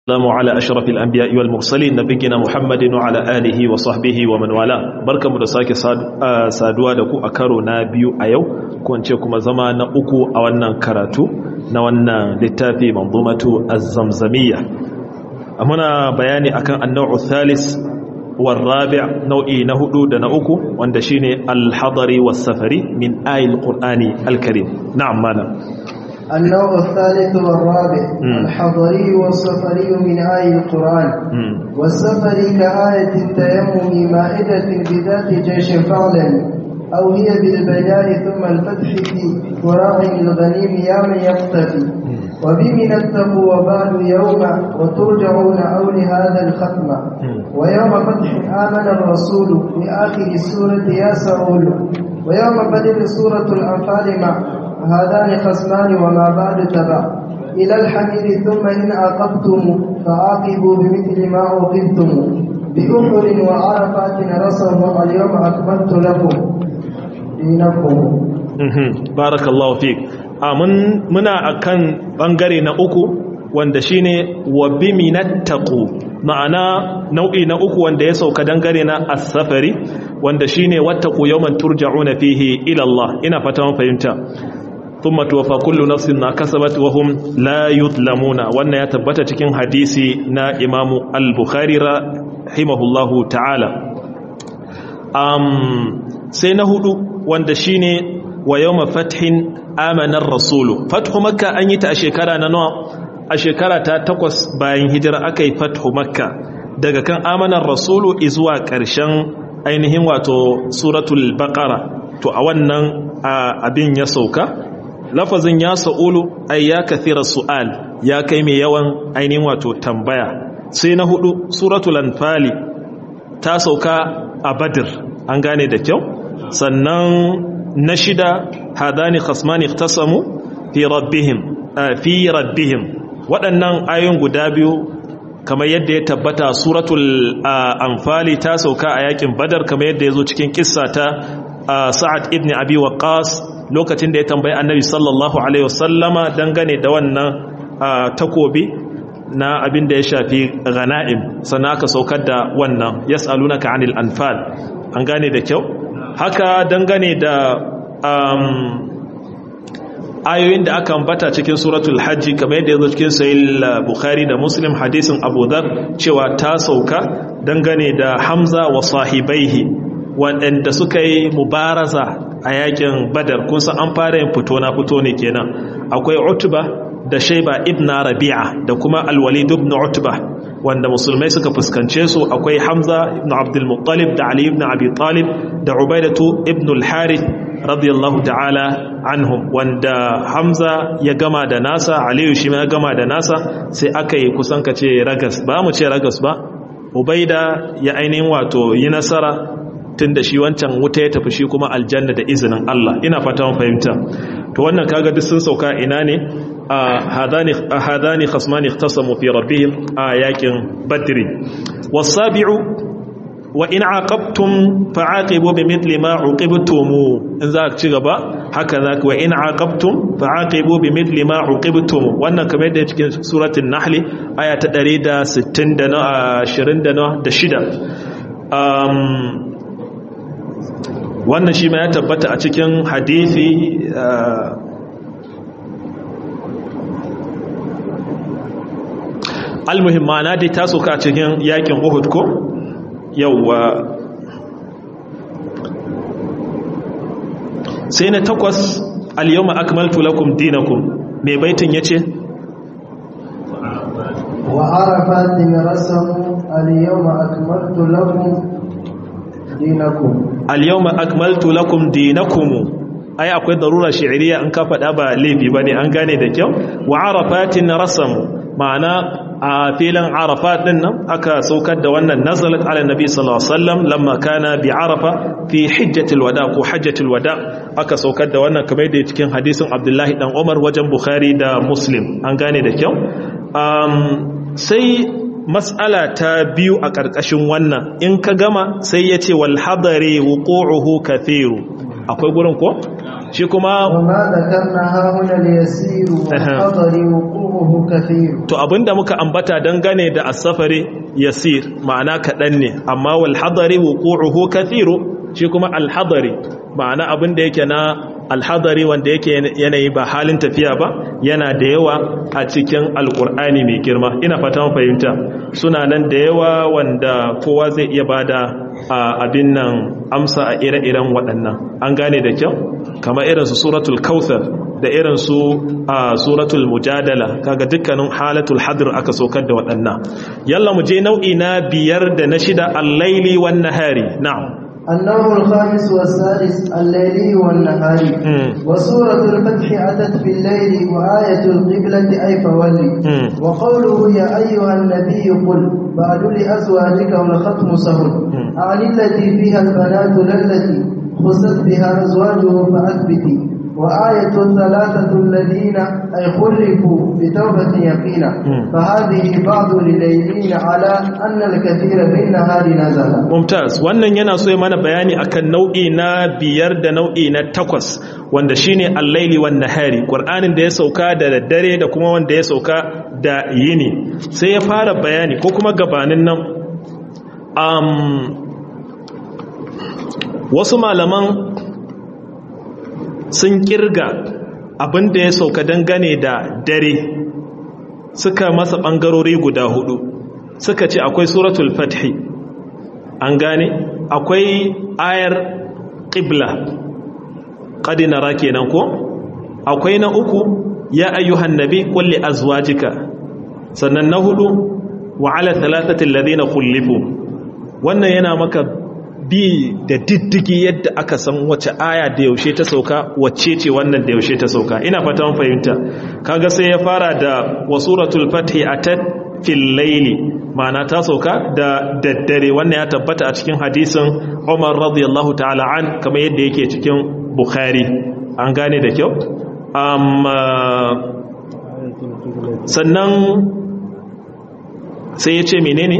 السلام على أشرف الأنبياء والمرسلين نبينا محمد وعلى آله وصحبه ومن والاه barkamu da sake saduwa da ku a karo na biyu a yau ko ce kuma zama na uku a wannan karatu na wannan littafi manzumatu az-zamzamiyya muna bayani akan an-naw'u thalis war rabi' nau'i na hudu da na uku wanda shine al-hadari was-safari min ayil qur'ani al-karim na'am malam النوع الثالث والرابع مم. الحضري والسفري من آي القرآن مم. والسفري كآية التيمم مائدة بذات جيش فعلا أو هي بالبيان ثم الفتح في وراء الغنيم يا من يقتفي وبمن اتقوا وبعد يوم وترجعون أو لهذا الختم ويوم فتح آمن الرسول لآخر السورة يا سؤول ويوم بدر سورة الأنفال مع هذان خصمان وما بعد تبع إلى الحميد ثم إن عاقبتم فعاقبوا بمثل ما عوقبتم بأحر وعرفات رسم اليوم أكملت لكم دينكم Mhm. barakallahu fiq a mun muna akan bangare na uku wanda shine wa biminattaqu ma'ana nau'i na uku wanda ya sauka dangare na as-safari wanda shine wattaqu yawman turja'una fihi ila Allah ina fata mun fahimta thumma tuwaffa kullu nafsin ma kasabat wa hum la yuzlamuna wannan ya tabbata cikin hadisi na Imam al-Bukhari rahimahullahu ta'ala um, sai na hudu wanda shine wa yawma fathin amanar rasulu fathu makka an yi ta a shekara na nawa a shekara ta takwas bayan hijira aka yi fathu makka daga kan amanar rasulu izuwa ƙarshen ainihin wato suratul baqara to a wannan a, abin ya sauka lafazin ya sa'ulu ay ya kathira su'al ya kai mai yawan ainihin wato tambaya sai na hudu suratul anfali ta sauka a badir an gane da kyau sannan na shida hadani khasmani ikhtasamu fi rabbihim ah, fi rabbihim waɗannan ayoyin guda biyu kamar yadda ya tabbata suratul ah, anfali ta sauka a yakin badar kamar yadda ya zo cikin kissa ta ah, sa'ad ibn abi waqas lokacin da ya tambayi annabi sallallahu alaihi wasallama dangane da wannan ah, takobi na abin da ya shafi ghana'im sannan aka saukar da wannan yas'alunaka 'anil anfal an gane da kyau haka dangane da um, ayoyin da aka ambata cikin suratul hajji kamar yadda ya zo cikin sahih bukhari da muslim hadisin abu dhar cewa ta sauka dangane da hamza wa sahibaihi waɗanda suka yi mubaraza a yakin badar kun san an fara yin fito na fito ne kenan akwai utba da shaiba ibn rabi'a da kuma alwalid ibn utba wanda musulmai suka fuskance su akwai hamza ibn abdul muttalib da ali ibn abi talib da ubaidatu ibn al-harith radiyallahu ta'ala anhum wanda hamza ya gama da nasa aliyu shi ma ya gama da nasa sai aka yi kusan ka ce ragas ba mu ce ragas ba ubaida ya ainihin wato yi nasara tun da shi wancan wuta ya tafi shi kuma aljanna da izinin Allah ina fata mun fahimta to wannan kaga duk sun sauka ina ne a hadani a hadani khasmani ikhtasamu fi rabbihim a yakin badri wasabi'u wa in aqabtum fa'aqibu bimithli ma uqibtum in za ka ci gaba haka za ka wa in aqabtum fa'aqibu bimithli ma uqibtum wannan kamar yadda cikin suratul nahl aya ta 160 da na 20 da na da shida um wannan shi ma ya tabbata a cikin hadisi uh, almuhim ma'ana dai ta soka cikin yakin uhud ko yauwa sai na takwas al-yawma akmaltu lakum dinakum mai baitin yace وعرفات رسموا اليوم أكملت لكم دينكم al-yawma akmaltu lakum dinakum ai akwai darura shi'riya in ka faɗa ba laifi bane an gane da kyau wa arafatin rasam ma'ana a filin arafat din nan aka saukar da wannan nazalat ala nabi sallallahu alaihi wasallam lamma kana bi arafa fi hajjatil wada ko hajjatil wada aka saukar da wannan kamar da cikin hadisin abdullahi dan umar wajen bukhari da muslim an gane da kyau um, sai mas'ala ta biyu a ƙarƙashin wannan in ka gama sai ya ce wal hadari wuqu'uhu kathiru akwai gurin ko shi kuma وما ذكرنا ها هنا اليسير والحضر وقوعه كثير to abinda muka ambata dangane da as-safari yasir ma'ana kaɗan ne amma wal hadari wuqu'uhu kathiru shi kuma al hadari ma'ana abinda yake na al hadari wanda yake yanayi ba halin tafiya ba yana da yawa a cikin alkur'ani mai girma ina fata fahimta suna nan da yawa wanda kowa zai iya bada abin nan amsa a ire-iren waɗannan an gane da kyau kamar irin su suratul kautsar da irin su a suratul mujadala kaga dukkanin halatul hadr aka saukar da waɗannan yalla mu je nau'i na biyar da na shida al-laili wan nahari na'am النوع الخامس والسادس الليلي والنهاري وسورة الفتح أتت في الليل وآية القبلة أي فولي وقوله يا أيها النبي قل بعد لأزواجك والختم سهل عن التي فيها البنات للتي خست بها أزواجه فأثبتي وآية الثلاثة الذين أي خلفوا بتوبة يقينا فهذه بعض لليلين على أن الكثير بالنهار نزل ممتاز wannan yana so mana bayani akan nau'i na biyar da nau'i na takwas wanda shine al-laili wan nahari qur'anin da ya sauka da daddare da kuma wanda ya sauka da yini sai ya fara bayani ko kuma gabanin nan um, wasu malaman sun kirga abin da ya sauka dangane da dare suka masa ɓangarori guda hudu suka ce akwai suratul fathi an gane akwai ayar ƙibla ƙadinara kenan ko akwai na uku ya ayyuhan nabi kulli azwajika sannan na hudu wa ala thalathatil ladina khulifu wannan yana maka bi da diddigi yadda aka san wace aya da yaushe ta sauka wacce ce wannan da yaushe ta sauka ina fata mun fahimta kaga sai ya fara da wasuratul fathi atat fil layli ma'ana ta sauka da daddare wannan ya tabbata a cikin hadisin Umar radiyallahu ta'ala an kamar yadda yake cikin Bukhari an gane da kyau amma sannan sai ya ce menene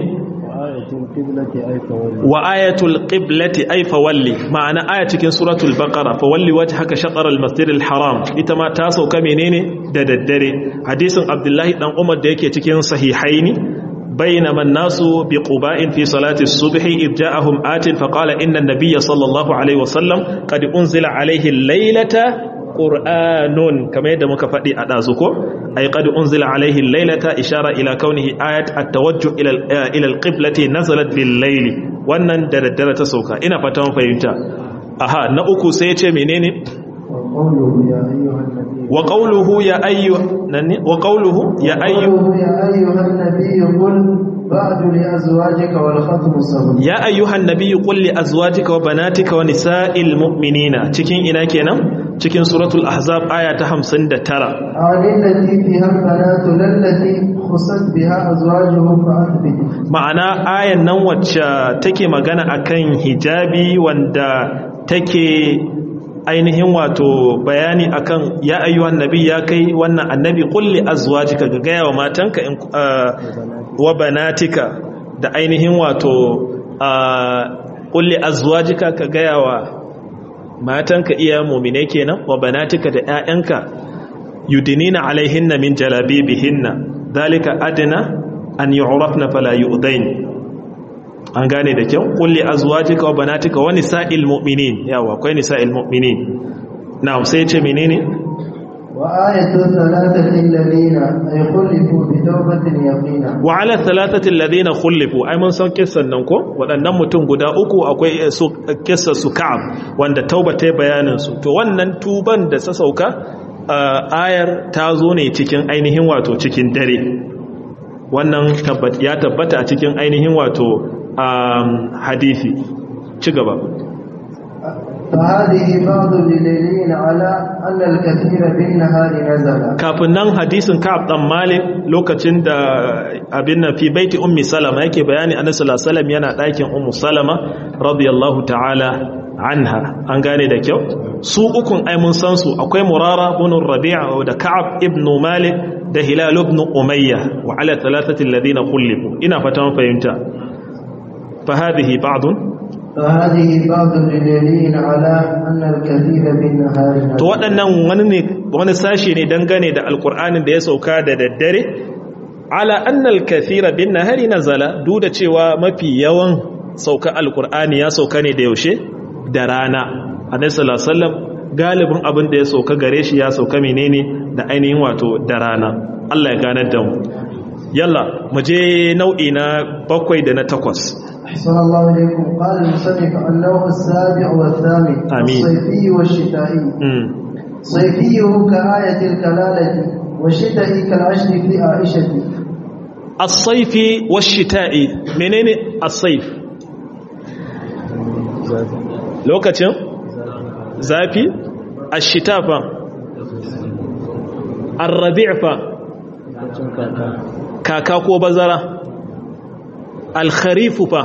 wa ayatul qiblati ay fawalli ma'ana aya cikin suratul baqara fawalli wajhaka shatr al-masjid al-haram ita ma ta sauka menene da daddare hadisin abdullahi dan umar da yake cikin sahihaini بينما الناس بقباء في صلاة الصبح إذ جاءهم آت فقال إن النبي صلى الله عليه وسلم قد أنزل عليه الليلة قرآن كما يدى مكفأي أدازكو أي قد أنزل عليه الليلة إشارة إلى كونه آية التوجه إلى إلى القبلة نزلت بالليل wannan da daddare ta sauka ina fata mun fahimta aha na uku sai ya ce menene wa qawluhu ya ayyu nanni wa qawluhu ya ayyu ya ayyuhan nabiyyu qul ba'du li azwajika wal khatmu sabr ya ayyuhan nabiyyu qul li azwajika wa banatika wa nisa'il mu'minina cikin ina kenan cikin suratul ahzab aya ta 59 alillati fiha banatu lallati khusat biha azwajuhum fa athbit ma'ana ayan nan wacce take magana akan hijabi wanda take ainihin wato bayani akan ya ayyuhan nabi ya kai wannan annabi kulli azwajika ga gaya wa matanka in wa banatika da ainihin wato kulli azwajika ka gaya wa matanka iya mu'mine kenan wa banatika da ƴaƴanka yudinina alaihinna min jalabibihinna dalika adna an yu'rafna fala yu'dain an gane da kyau kulli azwajika wa banatika wa nisa'il mu'minin yawa akwai nisa'il mu'minin na'am sai ce menene wa ayatu thalathati alladhina ay khulifu bi tawbatin yaqina wa ala thalathati alladhina khulifu ai mun san kissan nan ko waɗannan mutum guda uku akwai su kissa su ka'ab wanda tauba ta bayanin su to wannan tuban da ta sauka ayar ta zo ne cikin ainihin wato cikin dare wannan ya tabbata a cikin ainihin wato hadisi ci gaba فهذه بعض الدليلين على أن الكثير بالنهار نزل kafin nan hadisin Ka'ab dan Malik lokacin da abin nan fi baiti ummi Salama yake bayani Annabi sallallahu alaihi wasallam yana ɗakin ummu Salama radiyallahu ta'ala anha an gane da kyau su ukun ai mun san su akwai Murara ibn Rabi'a da Ka'ab ibn Malik da Hilal ibn Umayya wa ala thalathati alladhina khulifu ina fatan fahimta fa hadhihi ba'd فهذه بعض الدليل على أن الكثير بالنهار to waɗannan wani ne wani sashi ne dangane da alkur'anin da ya sauka da daddare ala annal kathira bin nahari nazala duk da cewa mafi yawan sauka alkur'ani ya sauka ne da yaushe da rana annabi sallallahu alaihi wasallam galibin abin da ya sauka gare shi ya sauka menene da ainihin wato da rana Allah ya ganar da mu yalla mu je nau'i na bakwai da na takwas أحسن الله إليكم قال المصنف النوع السابع والثامن آمين. الصيفي والشتائي mm. صيفيه كآية الكلالة والشتائي كالعشر في عائشة as-saifi wash-shita'i menene as-saif lokacin zafi ash-shita fa ar-rabi' fa kaka ko bazara al-kharif fa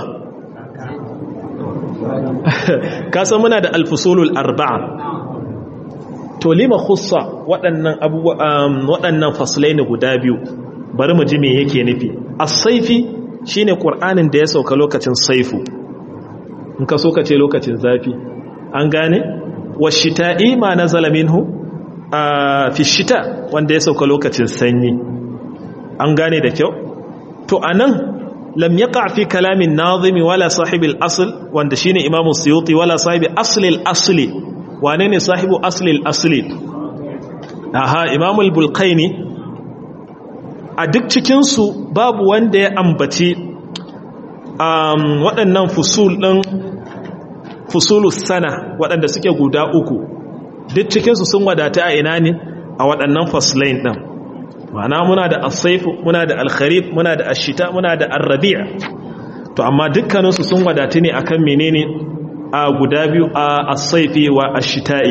kasan muna da al-fusulul arba'a to lima khussa waɗannan abubuwa waɗannan faslai ne guda biyu bari mu ji me yake nufi as-saifi shine qur'anin da ya sauka lokacin saifu in ka so ka ce lokacin zafi an gane washita'i ma nazala minhu a fi shita wanda ya sauka lokacin sanyi an gane da kyau to anan lam yaqa fi kalamin nazimi wala sahibil asl wanda shine imamu suyuti wala sahibi asli al-asli wane ne sahibu asli al-asli aha imamu al-bulqaini a duk cikinsu babu wanda ya ambaci waɗannan fusul ɗin fusulus sana waɗanda suke guda uku duk cikinsu sun wadata a ina ne a waɗannan faslain ɗin ma'ana muna da asaifu muna da alkharif muna da ashita muna da arrabi'a to amma dukkaninsu sun wadata ne akan menene a guda biyu a asaifi wa ashita'i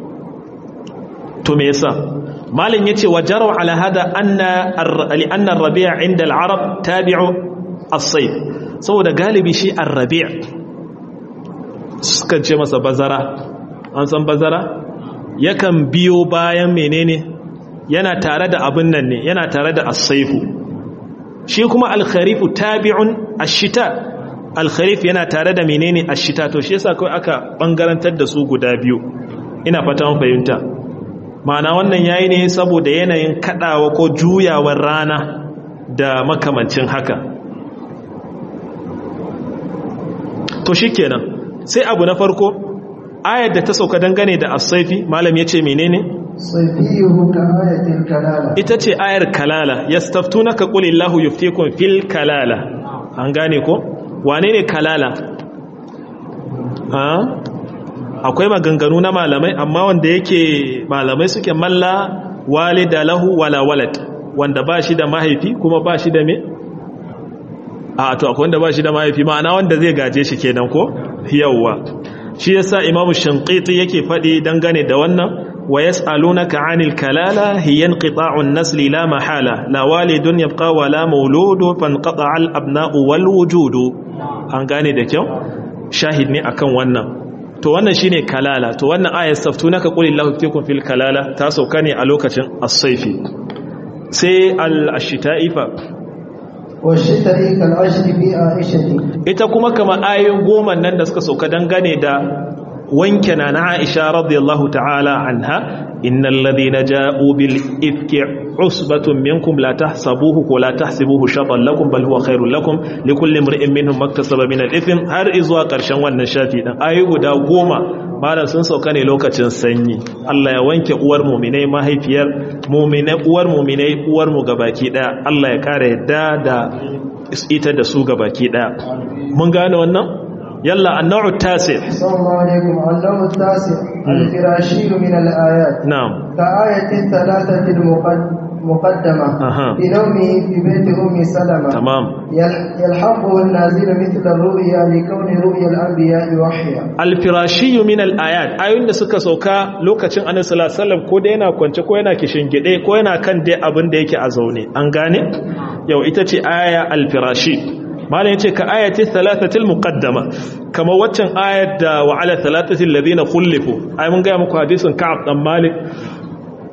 to me yasa malin yace wajaru ala hada anna li'anna ar-rabi' 'inda al-arab tabi'u as-sayf saboda galibi shi ar-rabi' sukan ce masa bazara an san bazara yakan biyo bayan menene yana tare da abin nan ne yana tare da as-sayfu shi kuma al-kharif tabi'un ash-shita al-kharif yana tare da menene ash-shita to shi yasa kai aka bangarantar da su guda biyu ina fata mun fahimta ma'ana wannan yayi ne saboda yanayin kadawa ko juyawar rana da makamancin haka to shikenan sai abu na farko ayar da ta sauka dangane da as-saifi malam yace menene صيفيه كآية الكلالة ita ce ayar kalala yastaftunaka qulillahu yuftikum fil kalala an gane ko wane ne kalala ha akwai maganganu na malamai amma wanda yake malamai suke malla walida lahu wala walad wanda ba shi da mahaifi kuma ba shi da me a to akwai wanda ba shi da mahaifi ma'ana wanda zai gaje shi kenan ko yawwa shi yasa imamu shanqiti yake faɗi dangane da wannan wa yas'alunaka 'anil kalala hiya inqita'un nasli la mahala la walidun yabqa wa la mawludu fanqata'a al abna'u wal wujudu an gane da kyau shahid ne akan wannan to wannan shine kalala to wannan ayat saftunaka qul illahu fikum fil kalala ta sauka ne a lokacin as-sayfi sai al-ashita'i fa والشتاء كالعشر في عائشة ita kuma kama ayoyin goma nan da suka sauka dangane da wanke na na Aisha radiyallahu ta'ala anha innal ladina ja'u bil ifki usbatun minkum la tahsabuhu wa la tahsibuhu sharran lakum bal huwa khairul lakum likulli imrin minhum maktasaba min al ithm har izuwa karshen wannan shafi dan ayoyi guda goma malam sun sauka ne lokacin sanyi Allah ya wanke uwar mu'minai mahaifiyar mu'minai uwar mu'minai uwar mu gabaki daya Allah ya kare yadda da ita da su gabaki daya mun gane wannan yalla annau tasi صلى الله عليكم النوع التاسع الفراشي من الآيات na'am كآية الثلاثة المقدمة أها. في نومه في بيت أم سلمة tamam يل- يلحقه النازل مثل الرؤيا لكون رؤيا الأنبياء وحيا alfirashiyu min al-ayat ayoyin da suka sauka lokacin annabi sallallahu alaihi wasallam ko da yana kwance ko yana gide ko yana kan dai abin da yake a zaune an gane yau ita ce aya alfirashi malam yace ka ayati thalathatil muqaddama kama waccan ayat da wa ala thalathatil ladina khulifu ai mun ga muku hadisin ka'ab dan malik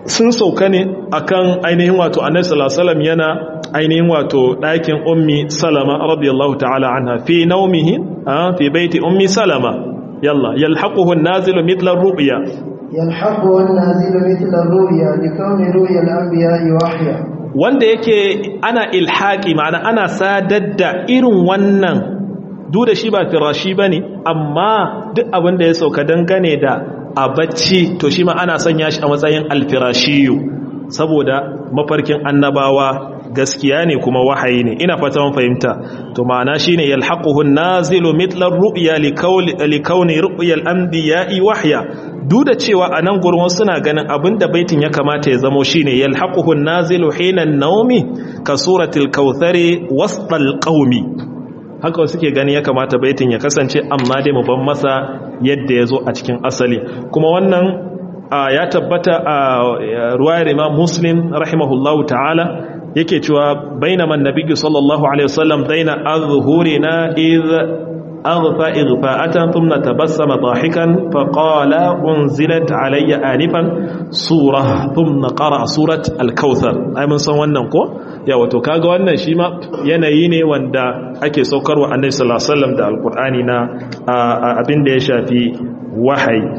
sun sauka ne akan ainihin wato annabi sallallahu alaihi wasallam yana ainihin wato ɗakin ummi salama radiyallahu ta'ala anha fi naumihi fi baiti ummi salama yalla yalhaquhu an-nazilu mithla ar-ru'ya يلحقه النازل مثل الرؤيا لكون رؤيا الأنبياء وحيا wanda yake ana ilhaki ma'ana ana sadar da irin wannan duk da shi ba firashi bane amma duk abin da ya sauka dangane da a bacci to shi ma ana sanya shi a matsayin alfirashiyu saboda mafarkin annabawa gaskiya ne kuma wahayi ne ina fata mun fahimta to ma'ana shine yalhaquhu an-nazilu mithla ar-ru'ya li kauni ru'ya al-anbiya'i wahya duk da cewa a nan gurin suna ganin abinda baitin ya kamata ya zamo shine yalhaquhu an-nazilu hina an-nawmi ka suratil kautsari wastal qaumi haka suke gani ya kamata baitin ya kasance amma dai mu ban masa yadda ya zo a cikin asali kuma wannan ya tabbata a ruwayar imam muslim rahimahullahu ta'ala yake cewa bainama annabiyyu sallallahu alaihi wasallam baina azhurina idh aghfa ighfa'atan thumma tabassama dahikan faqala unzilat alayya anifan surah thumma qara'a surat al-kautsar ai mun san wannan ko ya wato kaga wannan shi ma yanayi ne wanda ake saukarwa annabi sallallahu alaihi wasallam da alqur'ani na abin da ya shafi wahayi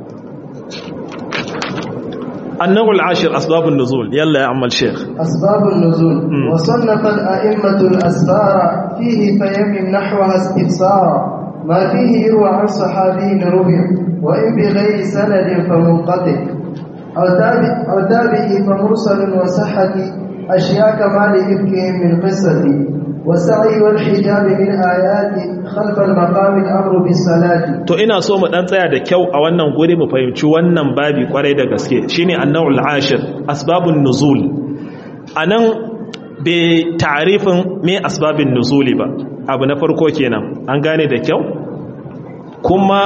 النوع العاشر أسباب النزول يلا يا عم الشيخ أسباب النزول م. وصنف الأئمة الأسبار فيه فيمن نحوها استفسارا ما فيه يروى عن صحابي ربع وإن بغير سند فمنقطع أو تابع أو تابعي فمرسل وصحة أشياء كما لإفكهم من قصة والسعي والحجاب من آيات خلف المقام الأمر بالصلاة to ina so mu dan tsaya da kyau a wannan guri mu fahimci wannan babi kwarai da gaske shine annawul ashir asbabun nuzul anan bai ta'arifin me asbabin nuzuli ba abu na farko kenan an gane da kyau kuma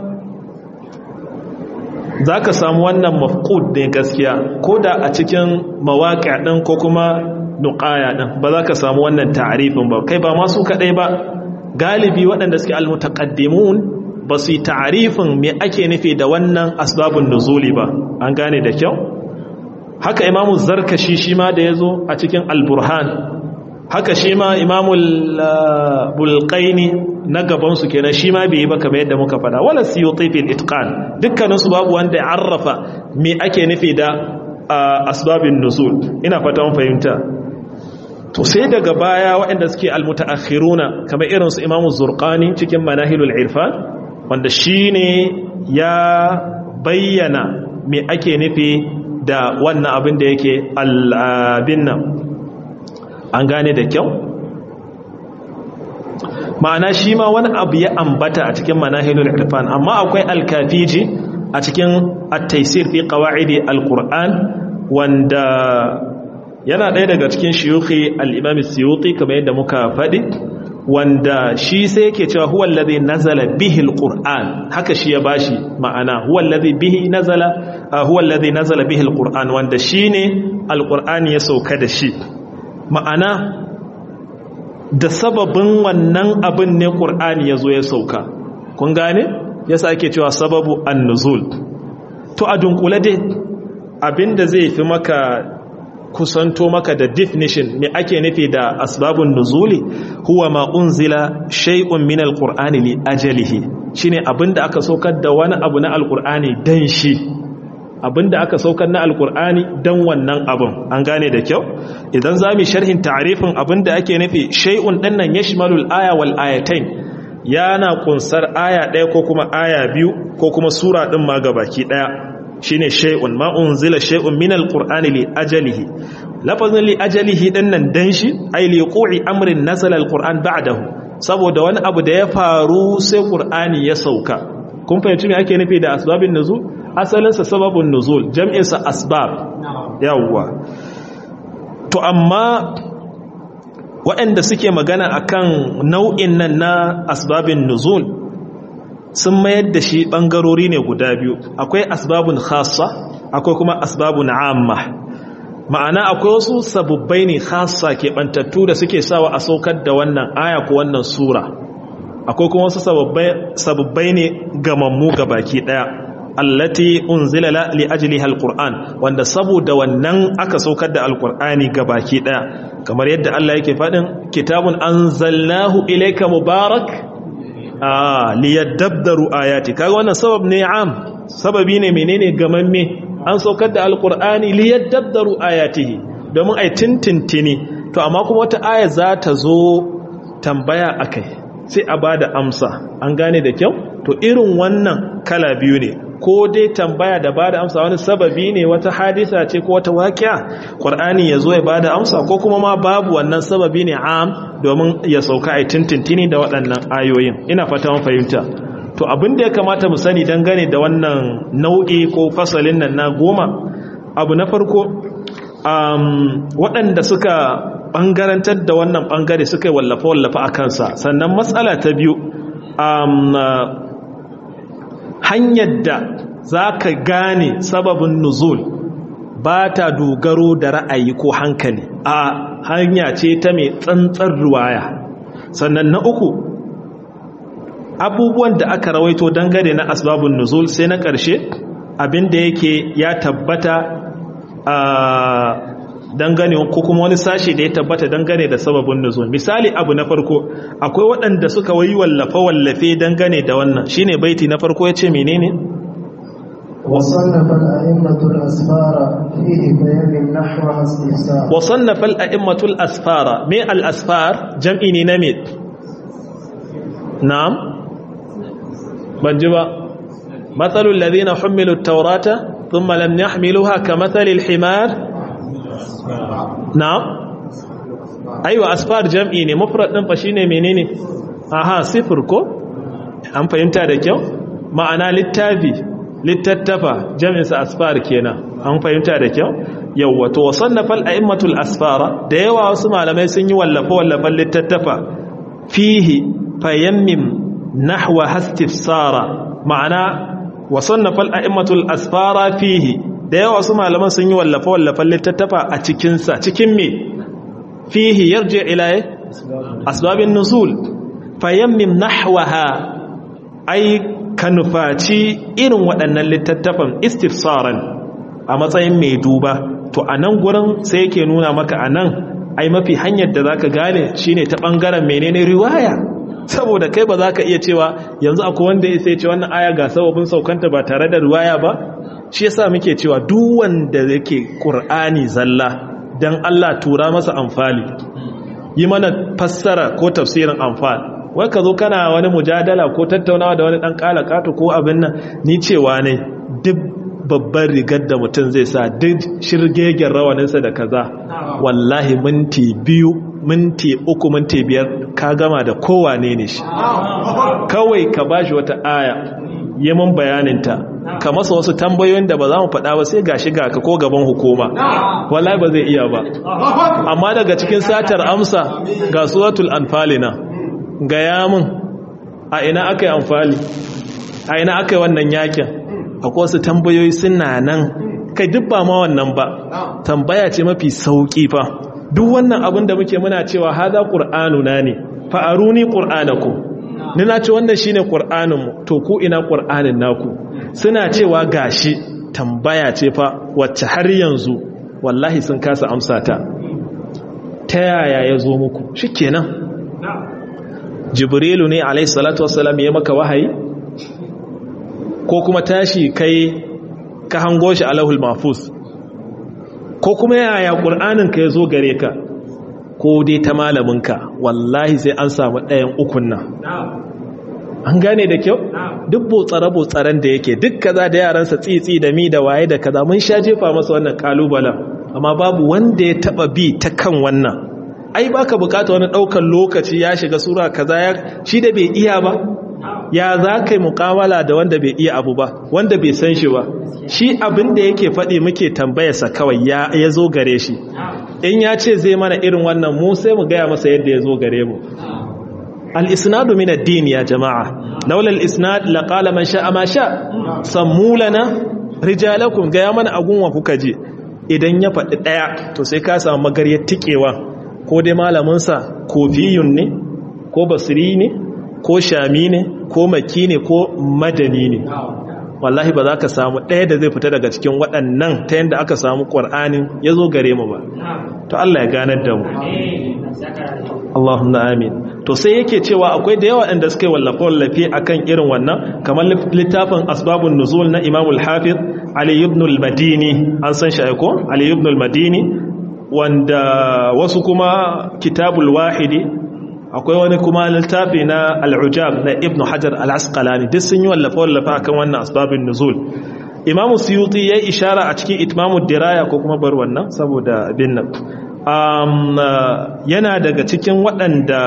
zaka samu wannan mafqud ne gaskiya koda a cikin mawaqi' din ko kuma nuqaya din ba za ka samu wannan ta'arifin ba kai ba masu kadai ba galibi waɗanda suke almutaqaddimun ba su yi ta'arifin me ake nufi da wannan asbabun nuzuli ba an gane da kyau haka imamu zarkashi shi ma da yazo a cikin alburhan haka shi ma imamu bulqaini na gaban su kenan shi ma bai yi ba kamar yadda muka fada wala siyuti fil itqan dukkanin su babu wanda ya arrafa me ake nufi da asbabin nuzul ina fata mun fahimta to sai daga baya waɗanda suke almutaakhiruna kamar irin su Imam Zurqani cikin Manahilul Irfan wanda shine ya bayyana me ake nufi da wannan abin da yake al-abin nan an gane da kyau ma'ana shi ma wani abu ya ambata a cikin Manahilul Irfan amma akwai al-Kafiji a cikin at-Taysir fi qawaidi al-Qur'an wanda yana ɗaya daga cikin shiyuki al'imam siyuti kamar yadda muka faɗi wanda shi sai yake cewa huwa allazi nazala bihi alquran haka shi ya bashi ma'ana huwa allazi bihi nazala huwa allazi nazala bihi alquran wanda shine alquran ya sauka da shi ma'ana da sababin wannan abin ne qur'ani yazo ya sauka kun gane yasa ake cewa sababu an-nuzul to a dunkule dai abinda zai fi maka kusanto maka da definition me ake nufi da asbabun nuzuli huwa ma unzila shay'un min alqur'ani li ajalihi shine abinda aka saukar da wani abu na alqur'ani dan shi abinda aka saukar na alqur'ani dan wannan abun an gane da kyau idan zamu sharhin ta'rifin abinda ake nufi shay'un dinnan yashmalul aya wal ayatain yana kunsar aya ɗaya ko kuma aya biyu ko kuma sura din ma gabaki ɗaya shine shay'un ma unzila shay'un min alqur'ani li ajalihi lafazin li ajalihi dinnan dan shi ay li qu'i amrin nazala alqur'an ba'dahu saboda wani abu da ya faru sai qur'ani ya sauka kun fahimci me ake nufi da asbabin nuzul asalin sa sababun nuzul jam'in sa asbab yawwa to amma waɗanda suke magana akan nau'in nan na asbabin nuzul sun mayar da shi ɓangarori ne guda biyu akwai asbabun khassa akwai kuma asbabun amma ma'ana akwai wasu sababbai ne khassa ke ɓantattu da suke sawa a saukar da wannan aya ko wannan sura akwai kuma wasu sababbai ne gamammu ga baki ɗaya allati unzila li ajliha alquran wanda saboda wannan aka saukar da alqur'ani gabaki daya kamar yadda Allah yake fadin kitabun anzalnahu ilayka mubarak ah liyadabbaru ayati kaga wannan sabab ne am sababi ne menene gamamme an saukar da alqur'ani liyadabbaru ayatihi domin ai tintintini to amma kuma wata aya za ta zo tambaya akai sai a bada amsa an gane da kyau to irin wannan kala biyu ne ko dai tambaya da bada amsa wani sababi ne wata hadisa ce ko wata waƙiya ƙwar'ani ya zo ya bada amsa ko kuma ma babu wannan sababi ne am domin ya sauka a tintintini da waɗannan ayoyin ina fata mun fahimta to abin da ya kamata mu sani dangane da wannan nau'i ko fasalin nan na goma abu na farko waɗanda suka ɓangarantar da wannan ɓangare suka yi wallafa-wallafa a kansa sannan matsala ta biyu hanyar da za ka gane sababin nuzul ba ta dogaro da ra'ayi ko hankali a hanya ce ta mai tsantsar ruwaya sannan na uku abubuwan da aka rawaito dangane na asbabun nuzul sai na ƙarshe abinda yake ya tabbata a dangane ko kuma wani sashi da ya tabbata dangane da sababin nuzul misali abu na farko akwai waɗanda suka wayi wallafe wallafe dangane da wannan shine baiti na farko yace menene وصنف الأئمة الأسفار فيه فيم نحوها استفسار وصنف الأئمة الأسفار ما الأسفار جمع نمت نعم بنجبا مثل الذين حملوا التوراة ثم لم يحملوها كمثل الحمار na'am aiwa asfar jam'i ne mufrad din fa shine menene aha sifir ko an fahimta da kyau ma'ana littafi littattafa jam'in sa asfar kenan an fahimta da kyau yawa to wasannafa al-a'immatul asfara da yawa wasu malamai sun yi wallafa wallafan littattafa fihi fayammim nahwa hastifsara ma'ana wasannafa al-a'immatul asfara fihi da yawa su malaman sun yi wallafa-wallafan littattafa a cikinsa cikin me fihi yarje ilaye asbabin nuzul fayammim nahwaha ai ka nufaci irin waɗannan littattafan istifsaran a matsayin mai duba to a nan gurin sai yake nuna maka a nan ai mafi hanyar da za ka gane shine ta ɓangaren menene riwaya saboda kai ba za ka iya cewa yanzu akwai wanda ya sai ce wannan aya ga sababin saukanta ba tare da riwaya ba shi yasa muke cewa duk wanda yake qur'ani zalla dan Allah tura masa amfali yi mana fassara ko tafsirin amfal wai ka zo kana wani mujadala ko tattaunawa da wani dan kalakatu ko abin nan ni cewa ne duk babban rigar da mutum zai sa duk shirgegen rawaninsa da kaza wallahi minti biyu minti uku minti biyar ka gama da kowane ne shi kawai ka bashi wata aya yi mun bayaninta ka masa wasu tambayoyin da ba za mu faɗa ba sai gashi ga ka ko gaban hukuma wallahi ba zai iya ba amma daga cikin satar amsa ga suratul anfalina ga yamin a ina aka yi amfali a ina aka yi wannan yakin akwai wasu tambayoyi suna nan kai duk ba ma wannan ba tambaya ce mafi sauki fa duk wannan abin da muke muna cewa haza qur'anuna ne fa aruni qur'anakum ni na ce wannan shine qur'aninmu to ku ina qur'anin naku suna cewa gashi tambaya ce fa wacce har yanzu wallahi sun kasa amsa ta ta yaya ya zo muku shikenan jibrilu ne alayhi salatu wassalam ya maka wahayi ko kuma tashi kai ka hango shi alahul mahfuz ko kuma yaya qur'anin ka ya zo gare ka ko dai ta malaminka wallahi sai an samu ɗayan ukun nan an gane da kyau duk botsare-botsaren da yake duk kaza da yaransa tsitsi da mi da waye da kaza mun sha jefa masa wannan kalubalen amma babu wanda ya taba bi ta kan wannan ai baka bukata wani daukan lokaci ya shiga sura kaza ya shi da bai iya ba ya za ka yi mukawala da wanda bai iya abu ba wanda bai san shi ba shi abin da yake faɗi muke tambayarsa kawai ya zo gare shi in ya ce zai mana irin wannan mu sai mu gaya masa yadda ya zo gare mu al-isnadu min ad-din ya jama'a laula al-isnad laqala man sha'a ma sha sammu lana rijalakum gaya mana agunwa kuka je idan ya faɗi ɗaya to sai ka samu magaryar tikewa ko dai malamin sa kofiyun ne ko basri ne ko shami ne ko maki ne ko madani ne wallahi ba za ka samu ɗaya da zai fita daga cikin waɗannan ta yadda aka samu ƙwar'anin ya zo gare mu ba to Allah ya ganar da mu Allahumma amin to sai yake cewa akwai da yawa inda suka yi wallafe-wallafe akan irin wannan kamar littafin asbabun nuzul na Imam al-Hafiz Ali ibn al-Madini an san shi aiko Ali ibn al-Madini wanda wasu kuma kitabul wahidi akwai wani kuma littafi na al-Ujab na Ibn Hajar al-Asqalani duk sun yi wallafe-wallafe akan wannan asbabun nuzul Imam Suyuti ya ishara a cikin Itmamud Diraya ko kuma bar wannan saboda abin nan um, uh, yana daga cikin waɗanda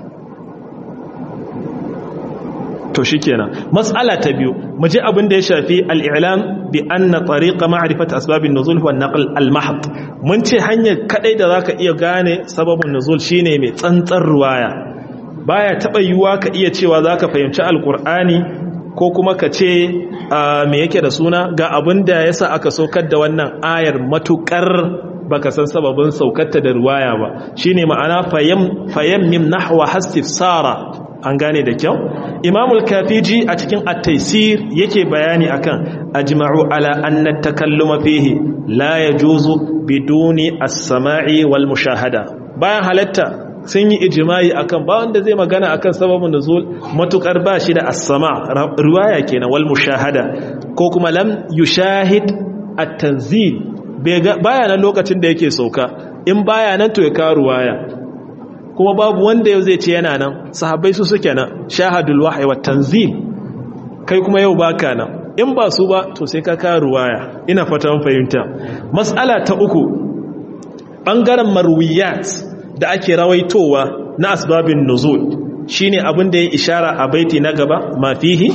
to shikenan mas'ala ta biyu mu ji abin da ya shafi al-i'lam bi anna tariqa ma'rifat asbab an-nuzul huwa an-naql al-mahd mun ce hanyar kadai da zaka iya gane sababin nuzul shine mai tsantsar ruwaya baya taba yiwuwa ka iya cewa zaka fahimci al-qur'ani ko kuma ka ce me yake da suna ga abin da yasa aka saukar da wannan ayar matukar baka san sababin saukarta da ruwaya ba shine ma'ana fayam fayammim nahwa hastifsara an gane da kyau imamul kafiji a cikin at-taysir yake bayani akan ajma'u ala anna takalluma fihi la yajuzu biduni as-sama'i wal mushahada bayan halatta sun yi ijimai akan ba wanda zai magana akan sababin nuzul matukar ba shi da as-sama riwaya kenan wal mushahada ko kuma lam yushahid at-tanzil baya nan lokacin da yake sauka in baya nan to ya kawo riwaya kuma babu wanda yau zai ce yana nan sahabbai su suke nan shahadul wahyi wat tanzil kai kuma yau baka nan in ba su ba to sai ka kawo riwaya ina fatan fahimta mas'ala ta uku bangaren marwiyat da ake rawaitowa na asbabin nuzul shine abin da ya ishara a baiti na gaba ma fihi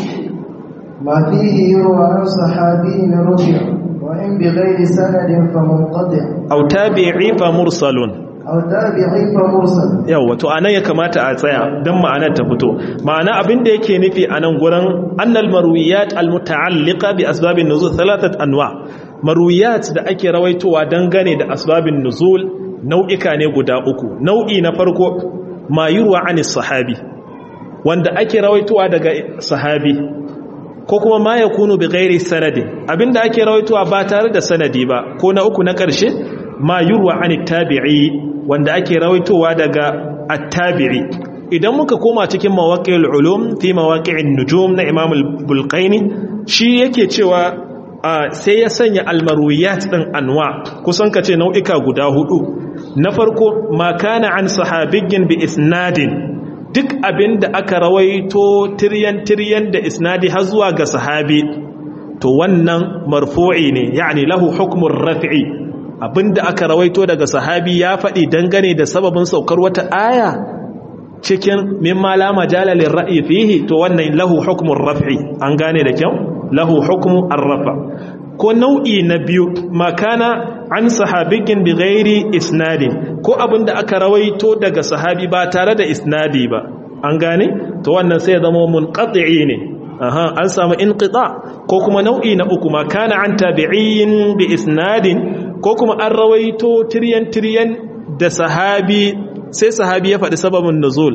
ما فيه يروى عن صحابي رفع وإن بغير سند فمنقطع aw tabi'i fa mursalun أو تابعي فمرسل yawa to anan ya kamata a tsaya dan ma'anar ta fito ma'ana abin da yake nufi anan gurin annal marwiyat almuta'alliqa bi asbabin nuzul thalathat anwa marwiyat da ake rawaitowa dangane da asbabin nuzul nau'ika ne guda uku nau'i na farko ma yurwa anis sahabi wanda ake rawaitowa daga sahabi ko kuma ma ya kunu bi gairi sanadi abinda ake rawaitowa ba tare da sanadi ba ko na uku na ƙarshe ma yurwa an tabi'i wanda ake rawaitowa daga at-tabi'i idan muka koma cikin mawaqi'ul ulum fi mawaqi'in nujum na Imam al-Bulqaini shi yake cewa sai ya sanya almarwiyat din anwa kusan kace nau'ika guda hudu na farko ma kana an sahabiyyin bi isnadin duk abin da aka rawaito tiryan-tiryan da isnadi har zuwa ga sahabi to wannan marfu'i ne yani lahu hukmun raf'i abin da aka rawaito daga sahabi ya faɗi dangane da sababin saukar wata aya cikin mimma la majala lil ra'yi fihi to wannan lahu hukmun raf'i an gane da kyau lahu hukmu ar-rafa ko nau'i na biyu makana an sahabigin bi ghairi isnadin ko abin da aka rawaito daga sahabi ba tare da isnadi ba an gane to wannan sai ya zama munqati ne aha an samu inqita ko kuma nau'i na uku makana an tabi'in bi isnadin ko kuma an rawaito tiryan tiryan da sahabi sai sahabi ya faɗi sababin nuzul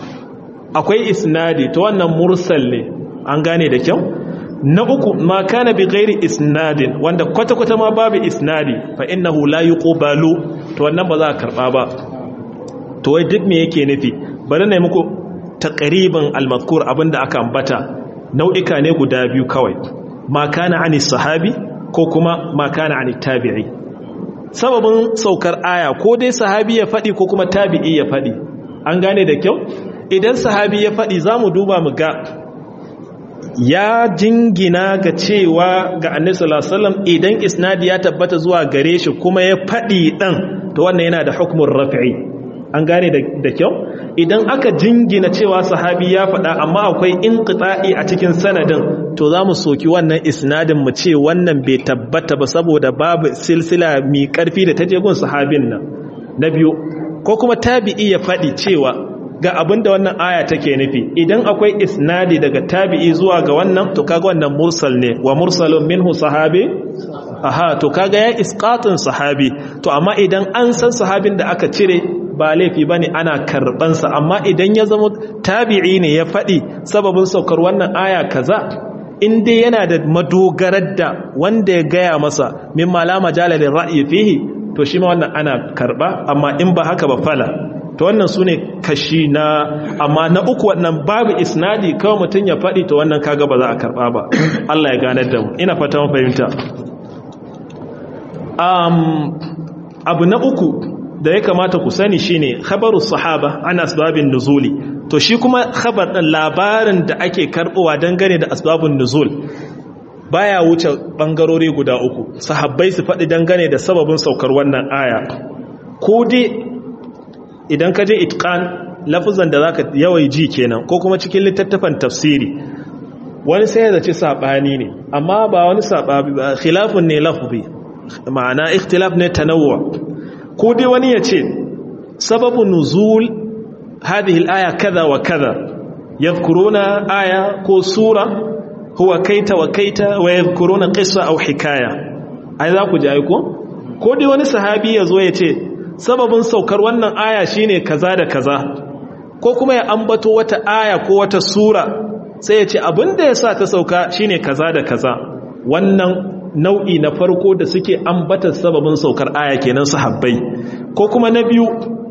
akwai isnadi to wannan mursal ne an gane da kyau na uku ma kana bi ghairi isnadin wanda kwata-kwata ma babu isnadi fa innahu la yuqbalu to wannan ba za a karba ba to wai duk me yake nufi bari na yi muku taqriban al-mazkur abinda aka ambata nau'ika ne guda biyu kawai ma kana ani sahabi ko kuma ma kana ani tabi'i sababin saukar aya ko dai sahabi ya fadi ko kuma tabi'i ya fadi an gane da kyau idan sahabi ya fadi zamu duba mu ga ya jingina ga cewa ga annabi sallallahu alaihi wasallam idan isnadi ya tabbata zuwa gare shi kuma ya fadi dan to wannan yana da hukmun raf'i an gane da kyau idan aka jingina cewa sahabi ya fada amma akwai inqita'i a cikin sanadin to zamu soki wannan isnadin mu ce wannan bai tabbata ba saboda babu silsila mai karfi da taje gun sahabin nan na biyu ko kuma tabi'i ya fadi cewa ga abin da wannan aya take nufi idan akwai isnadi daga tabi'i zuwa ga wannan to kaga wannan mursal ne wa mursalun minhu sahabi aha to kaga ya isqatin sahabi to amma idan an san sahabin da aka cire ba laifi bane ana karban sa amma idan ya zama tabi'i ne ya fadi sababin saukar wannan aya kaza in dai yana da madogarar da wanda ya gaya masa min malama jalalin ra'ayi fihi to shi ma wannan ana karba amma in ba haka ba fala to wannan su ne kashi na amma na uku wannan babu isnadi kawai mutum ya faɗi to wannan kaga ba za a karba ba Allah ya ganar da mu ina fata mun fahimta um, abu na uku da ya kamata ku sani shine khabaru sahaba an asbabin nuzuli to shi kuma khabar din labarin da ake karbowa dangane da asbabun nuzul baya wuce bangarori guda uku sahabbai su faɗi dangane da sababin saukar wannan aya ko dai idan ka je itqan lafuzan da zaka yawai ji kenan ko kuma cikin littattafan tafsiri wani sai ya zaci sabani ne amma ba wani sababi ba khilafun ne lafzi ma'ana ikhtilaf ne tanawwu ko dai wani ya ce sababu nuzul hadhihi al-aya kaza wa kaza yadhkuruna aya ko sura huwa kaita wa kaita wa yadhkuruna qissa aw hikaya ai za ku ji ai ko ko dai wani sahabi ya zo ya ce sababin saukar wannan aya shine kaza da kaza ko kuma ya ambato wata aya ko wata sura sai ya ce abinda yasa ta sauka shine kaza da kaza wannan nau'i na farko da suke ambatar sababin saukar aya kenan sahabbai ko kuma na biyu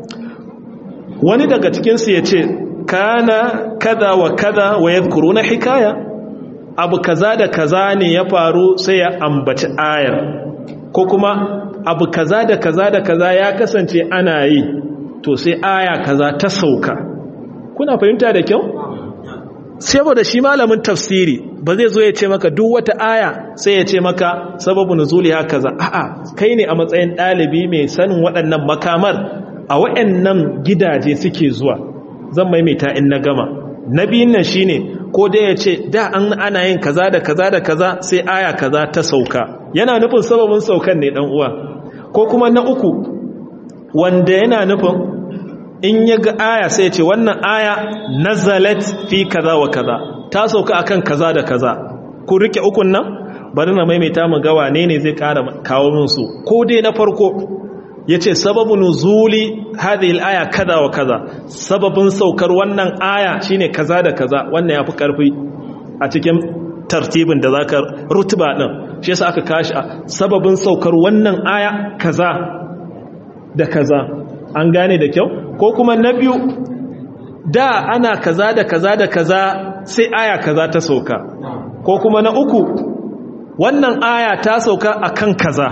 wani daga cikinsu ya ce kana kaza wa kaza wa yadhkuruna hikaya abu kaza da kaza ne ya faru sai ya ambaci ayar ko kuma abu kaza da kaza da kaza ya kasance ana yi to sai aya kaza ta sauka kuna fahimta da kyau saboda shi malamin tafsiri ba zai zo ya ce maka duk wata aya sai ya ce maka sababu nuzuli ha kaza a'a kai ne a matsayin ɗalibi mai sanin waɗannan makamar a waɗannan gidaje suke zuwa zan maimaita in na gama na biyun nan shine ko dai ya ce da an ana yin kaza da kaza da kaza sai aya kaza ta sauka yana nufin sababin saukan ne dan uwa ko kuma na uku wanda yana nufin in ya ga aya sai ya ce wannan aya nazalat fi kaza wa kaza ta sauka akan kaza da kaza ku rike ukun nan bari na maimaita mu ga wane ne zai kara kawo min su ko dai na farko yace sababu nuzuli hadhihi al-aya kaza wa kaza sababin saukar wannan aya shine kaza da kaza wannan yafi karfi a cikin tartibin da zaka rutuba din shi yasa aka kashi sababin saukar wannan aya kaza da kaza an gane da kyau ko kuma na biyu da ana kaza da kaza da kaza sai aya kaza ta sauka ko kuma na uku wannan aya ta sauka akan kaza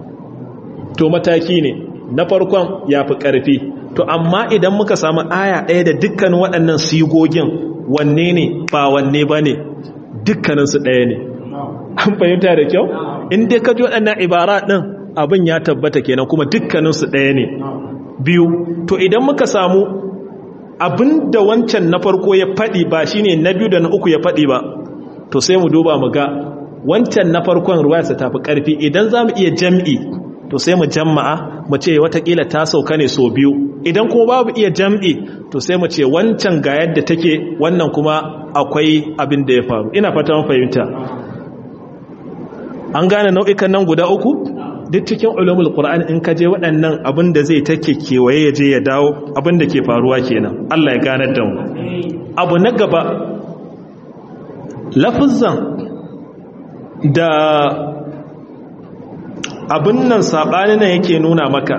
to mataki ne na farkon ya fi ƙarfi to amma idan muka samu aya ɗaya da dukkanin waɗannan sigogin wanne ne ba wanne ba ne dukkaninsu ɗaya ne an fahimta da kyau in dai ka ji waɗannan ibara ɗin abin ya tabbata kenan kuma dukkaninsu ɗaya ne biyu to idan muka samu abin da wancan na farko ya faɗi ba shine na biyu da na uku ya faɗi ba to sai mu duba mu ga wancan na farkon ruwayarsa ta fi ƙarfi idan za mu iya jam'i to sai mu jamma'a mu ce watakila ta sauka ne so biyu idan kuma babu iya jam'i to sai mu ce wancan ga yadda take wannan kuma akwai abin da ya faru ina fata mun fahimta an gane nau'ikan nan guda uku duk cikin ulumul qur'an in ka je waɗannan abin da zai take kewaye ya je ya dawo abin da ke faruwa kenan Allah ya ganar da mu abu na gaba lafuzan da abin nan saɓani nan yake nuna maka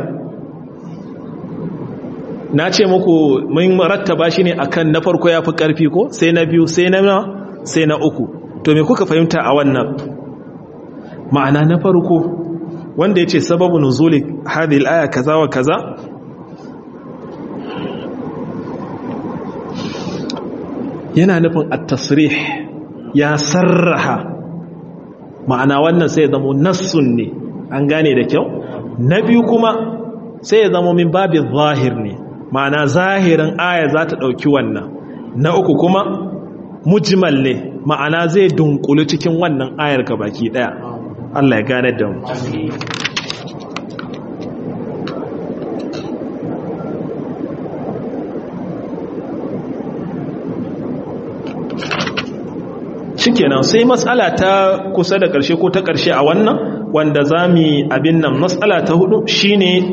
na ce muku mun rattaba shi ne akan na farko ya fi ƙarfi ko sai na biyu sai na sai na uku to me kuka fahimta a wannan ma'ana na farko wanda ya ce sababu nuzuli hadhihi al-aya kaza wa kaza yana nufin at-tasrih ya sarraha ma'ana wannan sai zama nassun ne an gane da kyau na biyu kuma sai ya zama min babin zahir ne ma'ana zahirin aya za ta ɗauki wannan na uku kuma mujmal ne ma'ana zai dunkulu cikin wannan ayar ka baki ɗaya Allah ya gane da mu shikenan sai matsala ta kusa da ƙarshe ko ta ƙarshe a wannan wanda za mu abin nan matsala ta hudu shine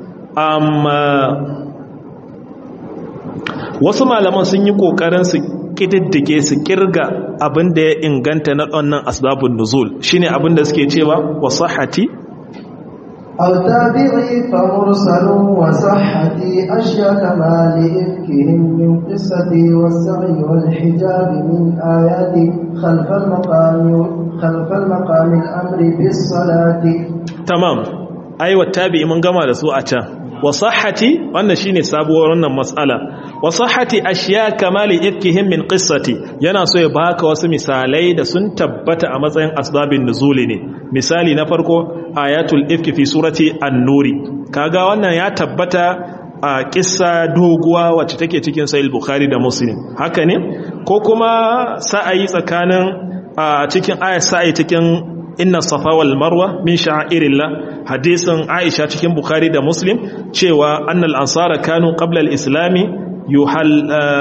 um, wasu malaman sun yi ƙoƙarin su kididdige su kirga abin da ya inganta na wannan asbabun nuzul shine abin da suke cewa wasahati أو تابعي فمرسل وصحتي أشياء كما لإفكهم من قصتي والسعي والحجاب من آياتي خلف المقام خلف المقام الأمر بالصلاة tamam ai wattabi mun gama da su a can wasahati wannan shine sabuwar wannan mas'ala wasahati ashiya kamali ifkihim min qissati yana so ya baka wasu misalai da sun tabbata a matsayin asbabin nuzuli ne misali na farko ayatul ifki fi surati an-nuri kaga wannan ya tabbata a kissa doguwa wacce take cikin sahih bukhari da muslim haka ne ko kuma sa'ayi tsakanin a cikin ayat sa'ayi cikin inna safa wal marwa min sha'irillah hadisin aisha cikin bukhari da muslim cewa annal ansara kanu qabla al islami yuhal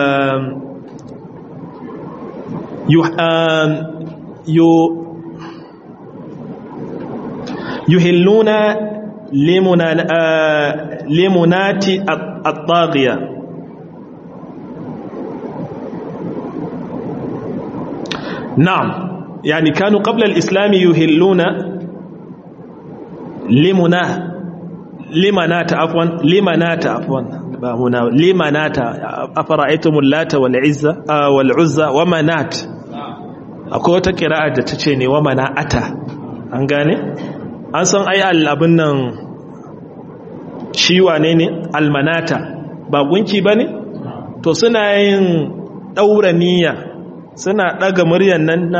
yuhilluna limunati at-taghiya na'am يعني كانوا قبل الإسلام يهلون لمنا لمنات عفوا لمنات عفوا هنا لمنات أفرأيتم اللات والعزة آه والعزة ومنات akwai wata kira'a da ta ce ne wa mana'ata an gane an san ai abin nan shi wane ne almanata ba gunki ba ne to suna yin ɗaura niyya suna ɗaga muryan nan na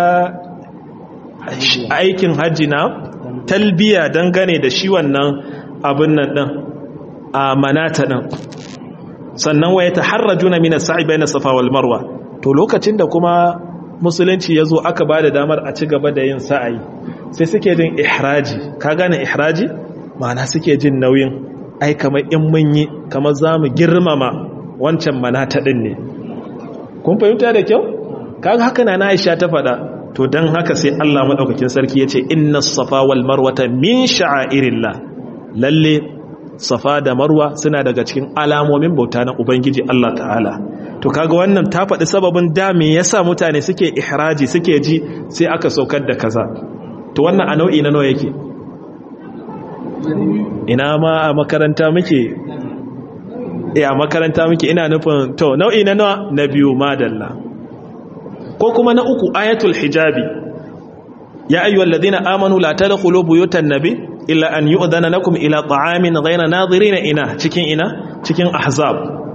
aikin hajji na talbiya dangane da shi wannan abin nan ɗin a manata ɗin sannan waya ta harraju na minas sa'i bai na safa wal marwa to lokacin da kuma musulunci ya zo aka ba da damar a ci gaba da yin sa'ayi sai suke jin ihraji ka gane ihraji ma'ana suke jin nauyin ai kamar in mun yi kamar za mu girmama wancan manata ɗin ne kun fahimta da kyau kaga haka na Aisha ta faɗa to dan haka sai Allah madaukakin sarki yace inna safa wal marwata min sha'airillah lalle safa da marwa suna daga cikin alamomin bauta na ubangiji Allah ta'ala to kaga wannan ta faɗi sababin da me yasa mutane suke ihraji suke ji sai aka saukar da kaza to wannan a nau'i na nawa yake ina ma a makaranta muke eh a makaranta muke ina nufin to nau'i na nawa na biyu madalla ko kuma na uku ayatul hijabi ya ayyuhal ladina amanu la tadkhulu buyutan nabi illa an yu'dhana lakum ila ta'amin ghayra nadirin ina cikin ina cikin ahzab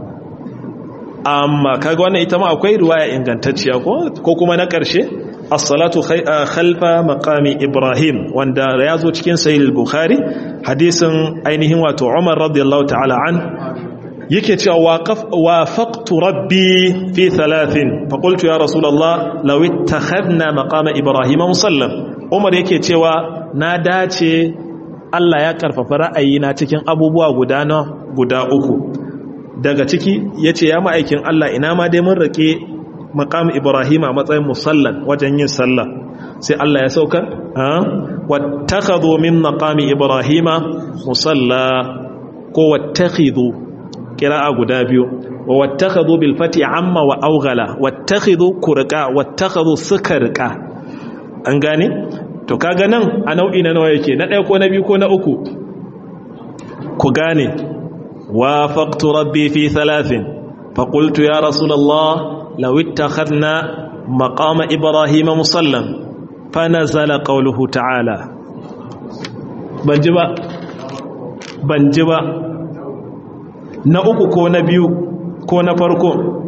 amma kaga wannan ita ma akwai riwaya ingantacciya ko ko kuma na karshe as-salatu khalfa maqami ibrahim wanda ya zo cikin sahih al-bukhari hadisin ainihin wato umar radiyallahu ta'ala an yake cewa wafaqtu rabbi fi thalathin faqultu ya rasulullah law ittakhadna maqama ibrahima musallam umar yake cewa na dace Allah ya karfafa ra'ayina cikin abubuwa guda na guda uku daga ciki yace ya ma'aikin Allah ina ma dai mun rake maqam ibrahima a matsayin musallan wajen yin sallah sai Allah ya sauka wattakhadhu min maqami ibrahima musalla ko wattakhidhu kira'a guda biyu wa wattakhadhu bil fati amma wa awghala wattakhidhu kurqa wattakhadhu sukarqa an gane to kaga nan a nau'i na nawa yake na ɗaya ko na biyu ko na uku ku gane wafaqtu rabbi fi thalathin fa qultu ya rasulullah law ittakhadna maqama ibrahima musallam fa nazala qawluhu ta'ala ban ji ba ban ji ba na uku ko na biyu ko na farko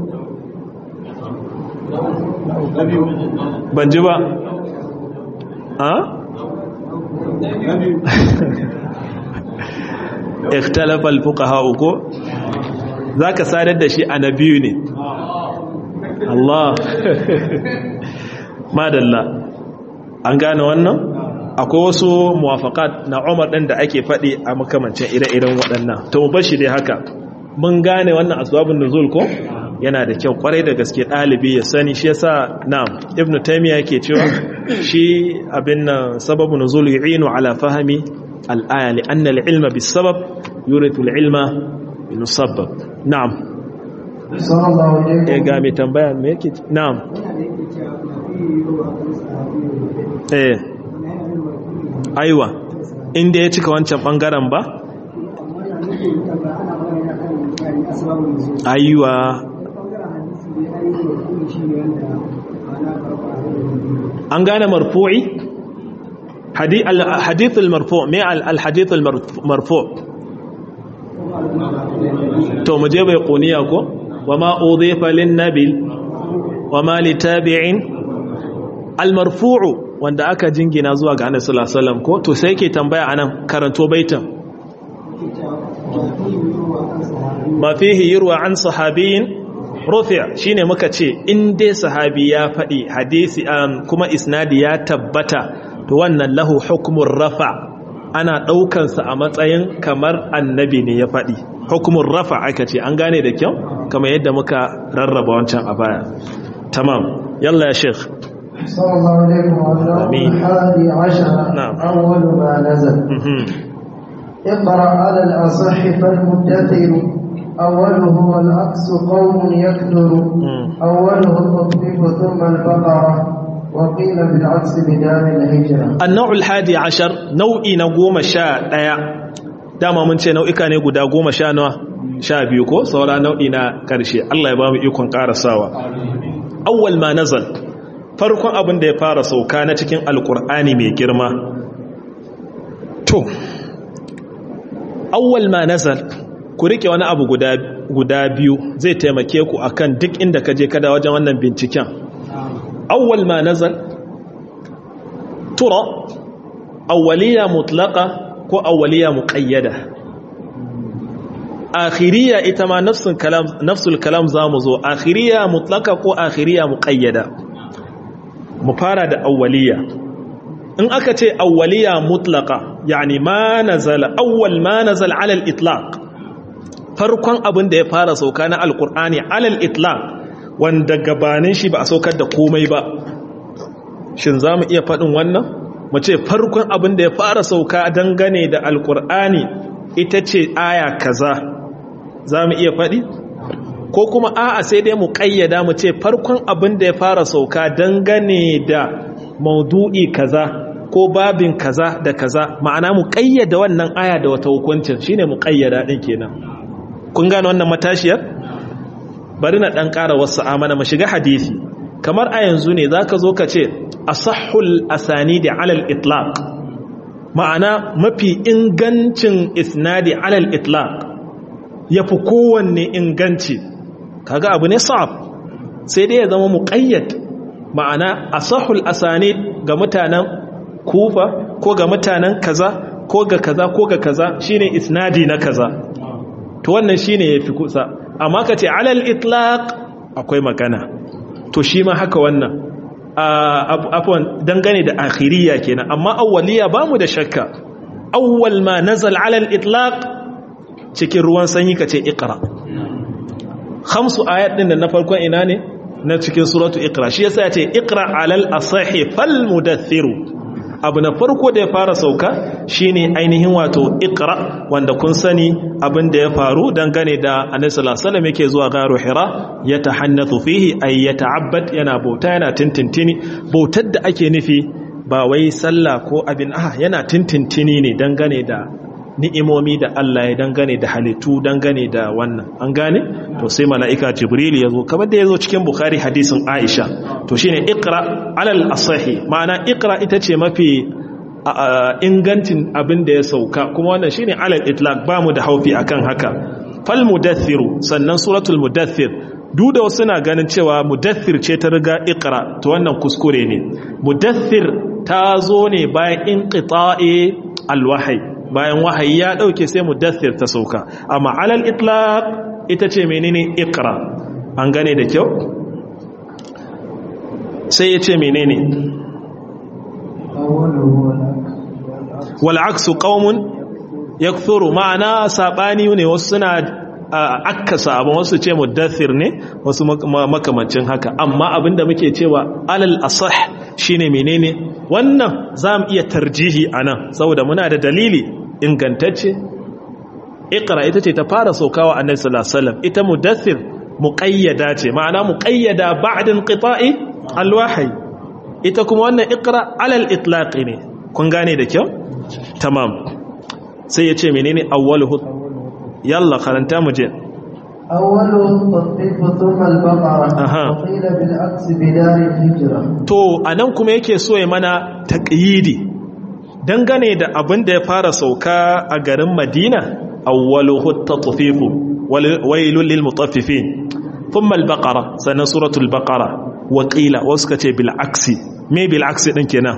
ban ji ba a? ikhtalafal fuqaha uku zaka sadar da shi a na biyu ne Allah madalla an gane wannan akwai wasu muwafaqat na Umar ɗin da ake faɗi a makamancin ire-iren waɗannan to mu bashi dai haka mun gane wannan asbabun nuzul ko yana da kyau kwarai da gaske ɗalibi ya sani shi yasa na'am ibnu taymiya yake cewa shi abin nan sababun nuzul yu'inu ala fahmi al-aya li anna al-ilma bis-sabab yurithu al-ilma bin-musabbab na'am sallallahu alaihi eh ga mai tambaya me yake na'am eh aiwa inda ya cika wancan bangaren ba aiwa an gane marfu'i hadith al-marfu' me al-hadith al-marfu' to mu je bai kuniya ko wama udhifa lin-nabil wama litabi'in al-marfu'u wanda aka jingina zuwa ga Annabi sallallahu alaihi wasallam ko to sai yake tambaya anan karanto baitan ma fihi yurwa an sahabiyin rufi' shine muka ce in dai sahabi ya faɗi hadisi kuma isnadi ya tabbata to wannan lahu hukmun rafa ana ɗaukansa a matsayin kamar annabi ne ya faɗi hukumun rafa aka ce an gane da kyau kamar yadda muka rarraba wancan a baya tamam yalla ya sheikh صلى الله عليه وسلم آمين. الحادي عشر نعم. أول ما نزل اقرأ على الأصح فالمدثر أوله والعكس قوم يكثر أوله التطبيق ثم البقرة وقيل بالعكس بدار الهجرة النوع الحادي عشر نوعي نقوم شاء ديا dama mun ce nau'ika ne guda goma sha nawa sha biyu ko saura nau'i na ƙarshe Allah ya ba mu ikon ƙarasawa awwal ma nazal farkon abin da ya fara sauka na cikin alkur'ani mai girma to awwal ma nazal ku rike wani abu guda guda biyu zai taimake ku akan duk inda ka je kada wajen wannan binciken awwal ma nazal tura awwaliya mutlaqa ko awwaliya muqayyada akhiriya ita ma nafsul kalam nafsul kalam zamu zo akhiriya mutlaqa ko akhiriya muqayyada mu fara da awwaliya in aka ce awwaliya mutlaqa yani ma nazala awwal ma nazala ala al-itlaq farkon abin da ya fara sauka na alqur'ani ala al-itlaq wanda gabanin shi ba a saukar da komai ba shin zamu iya fadin wannan mu ce farkon abin da ya fara sauka dangane da alqur'ani ita ce aya kaza zamu iya fadi ko kuma a'a sai dai mu kayyada mu ce farkon abin da ya fara sauka dangane da maudu'i kaza ko babin kaza da kaza ma'ana mu kayyada wannan aya da wata hukuncin shine mu kayyada din kenan kun gane wannan matashiyar bari na dan ƙara wasu amana mu shiga hadisi kamar a yanzu ne zaka zo ka ce asahhul asanidi alal itlaq ma'ana mafi ingancin isnadi alal itlaq yafi kowanne inganci kaga abu ne sa'ab sai dai ya zama muqayyad ma'ana asahul asanid ga mutanen kufa ko ga mutanen kaza ko ga kaza ko ga kaza shine isnadi na kaza to wannan shine yafi kusa amma kace alal itlaq akwai magana to shi ma haka wannan afwan dangane da akhiriya kenan amma awwaliya bamu da shakka awwal ma nazal alal itlaq cikin ruwan sanyi kace iqra khamsu ayat din da na farkon ina ne na cikin suratu iqra shi yasa yace iqra alal asahi fal mudathiru abu na farko da ya fara sauka shine ainihin wato iqra wanda kun sani abin da ya faru dangane da annabi sallallahu alaihi wasallam yake zuwa garu hira ya tahannathu fihi ay yata'abbad yana bauta yana tintintini bautar da ake nufi ba wai sallah ko abin ah yana tintintini ne dangane da ni'imomi da Allah ya dangane da halittu dangane da wannan an gane to sai mala'ika jibril ya zo kamar da ya zo cikin bukhari hadisin aisha to shine iqra alal asahi ma'ana iqra ita ce mafi ingancin abin da ya sauka kuma wannan shine alal itlaq ba mu da haufi akan haka fal mudathiru sannan suratul mudaththir duk da wasu na ganin cewa mudaththir ce ta riga iqra to wannan kuskure ne mudaththir ta zo ne bayan inqita'i alwahyi bayan wahayi ya dauke sai mudaththir ta sauka amma alal itlaq ita ce menene iqra an gane da kyau sai ya ce menene wal aksu qaumun yakthuru ma'ana sabani ne wasu suna akkasa abin wasu ce mudaththir ne wasu makamancin haka amma abinda muke cewa alal asah shine menene wannan zamu iya tarjihi anan saboda muna da dalili ingantacce iqra ita ce ta fara saukawa annabi sallallahu alaihi wasallam ita mudaththir muqayyada ce ma'ana muqayyada ba'da inqita'i alwahyi ita kuma wannan iqra alal itlaq ne kun gane da kyau tamam sai ya ce menene awwaluhu yalla karanta mu je أوله التطبيق ثم البقرة أها. وقيل بالعكس بدار الهجرة to anan kuma yake so ya mana taqyidi dangane da abin da ya fara sauka a garin Madina awwaluhu at-tatfiq wailul lil mutaffifin thumma al-baqara sanan suratul baqara wa qila wasu kace bil aksi me bil aksi din kenan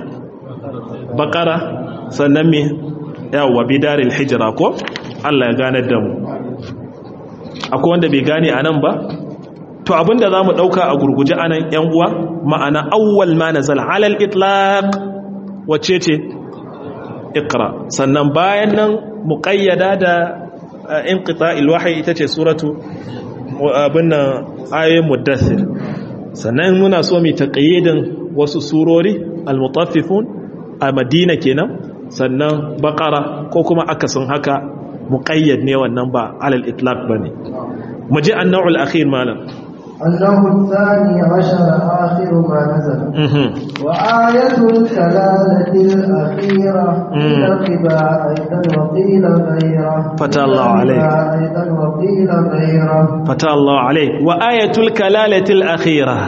baqara sannan me yawa bidaril hijra ko Allah ya ganar da mu akwai wanda bai gane anan ba to abinda zamu dauka a gurguje anan yan uwa ma'ana awwal ma nazala alal itlaq wace ce iqra sannan bayan nan muqayyada da uh, inqita'il wahyi ita ce suratu abinna ayoyin muddathir sannan muna so mu taqayyidin wasu surori al-mutaffifun a Madina kenan sannan baqara ko kuma akasin haka muqayyad ne wannan ba alal itlaq bane mu ji an-naw'ul akhir malam النوع الثاني عشر آخر ما نزل mhm وآية الكلالة الأخيرة قيل الربا أيضا وقيل غيره فتى الله عليك. الربا أيضا وقيل غيره fata Allah alaik wa ayatul kalalatil akhira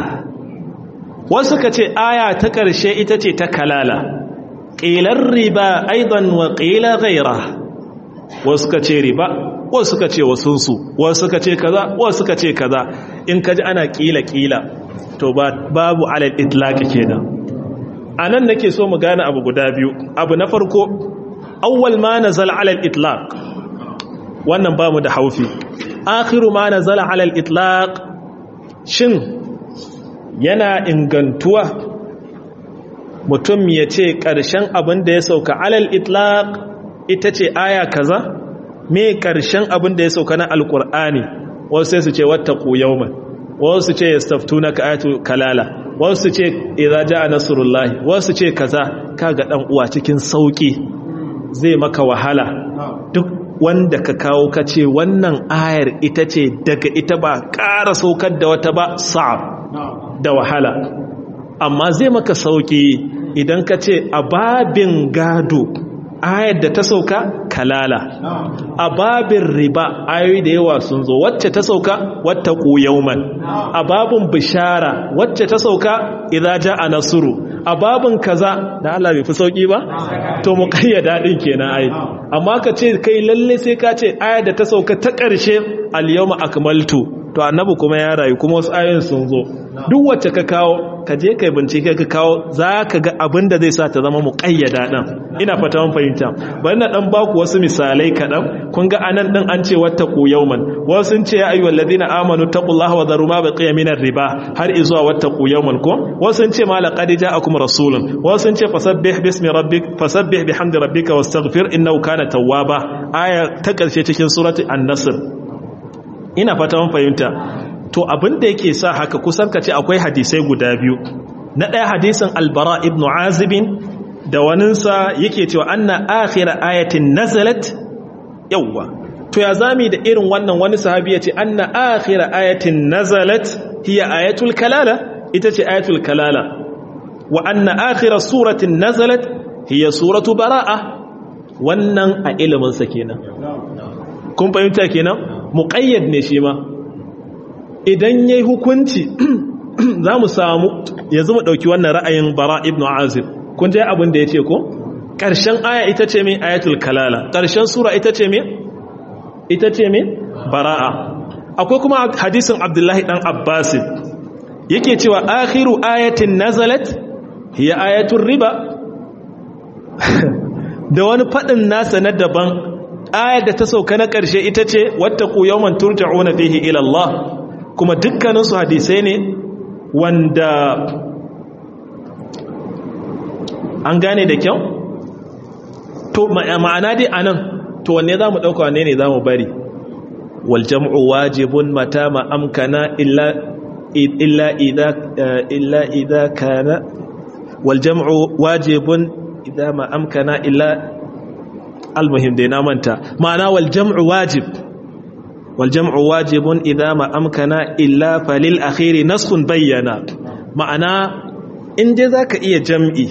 wasu ka ce aya ta ƙarshe ita ce ta kalala ƙilar riba aidan wa ƙila gaira wasu ka ce riba wasu ka ce wasunsu wasu ka ce kaza wasu ka ce kaza in ka ji ana ƙila ƙila to ba- babu alal itlaqi kenan a nan nake so mu gane abu guda biyu abu na farko awwal ma nazal alal itlaq wannan ba mu da haufi akhiru ma nazala ala al-itlaq shin yana ingantuwa mutum ya ce ƙarshen abin da ya sauka ala al-itlaq ita ce aya kaza me ƙarshen abin da ya sauka na alƙur'ani wasu sai su ce wattaqu yawman wasu su ce yastaftunaka ayatu kalala wasu su ce idza jaa nasrullahi wasu su ce kaza kaga dan uwa cikin sauki zai maka wahala duk wanda ka kawo ka ce wannan ayar ita ce daga ita ba ƙara saukar da wata ba sa'ab da wahala amma zai maka sauki idan ka ce a babin gado ayar da ta sauka kalala a babin riba ayoyi da yawa sun zo wacce ta sauka wata yauman a babin bishara wacce ta sauka idan ja a nasuru a babin kaza da Allah bai fi sauki ba to mu kayyada din kenan ai amma ka ce kai lalle sai ka ce ayar da ta sauka ta ƙarshe al-yawma akmaltu to annabi kuma ya rayu kuma wasu ayoyin sun zo duk wacce ka kawo ka je kai bincike ka kawo za ka ga abin da zai sa ta zama muƙayyada ɗan ina fata mun fahimta bari na ɗan baku wasu misalai kaɗan kun ga anan ɗin an ce wata ku yauman wasu sun ce ya ayyuhal ladina amanu taqullaha wa dharu ma baqiya min riba har izuwa wata ku yauman ko wasu sun ce ma laqad ja'akum rasulun wasu sun ce fasabbih bismi rabbik fasabbih bihamdi rabbika wastaghfir innahu kana tawwaba aya ta ƙarshe cikin surati an-nasr ina fata mun fahimta to abin da yake sa haka kusan ka ce akwai hadisai guda biyu na ɗaya hadisin albara ibn azibin da waninsa yake cewa anna akhira ayatin nazalat yawwa to ya zami da irin wannan wani sahabi ya ce anna akhira ayatin nazalat hiya ayatul kalala ita ce ayatul kalala wa anna akhira suratin nazalat hiya suratu bara'a wannan a iliminsa kenan kun fahimta kenan muƙayyad ne shi ma idan ya yi hukunci za mu samu ya zama ɗauki wannan ra'ayin bara ibn azib kun je abin da ya ce ko ƙarshen aya ita ce mai ayatul kalala ƙarshen sura ita ce mai ita ce mai bara'a akwai kuma hadisin abdullahi ɗan abbasin yake cewa akhiru ayatin nazalat hiya ayatul riba da wani faɗin nasa na daban ayar da ta sauka na ƙarshe ita ce wattaku yawman turja'una fihi ila Allah kuma dukkaninsu hadisai ne wanda an gane da kyau to ma'ana dai anan to wanne za mu ɗauka wanne ne za mu bari wal jam'u wajibun mata ma amkana illa illa idha illa idha kana wal jam'u wajibun idha ma amkana illa almuhim dai na manta ma'ana wal jam'u wajib wal jam'u wajibun idza ma amkana illa falil akhiri naskhun bayyana ma'ana in dai zaka iya jam'i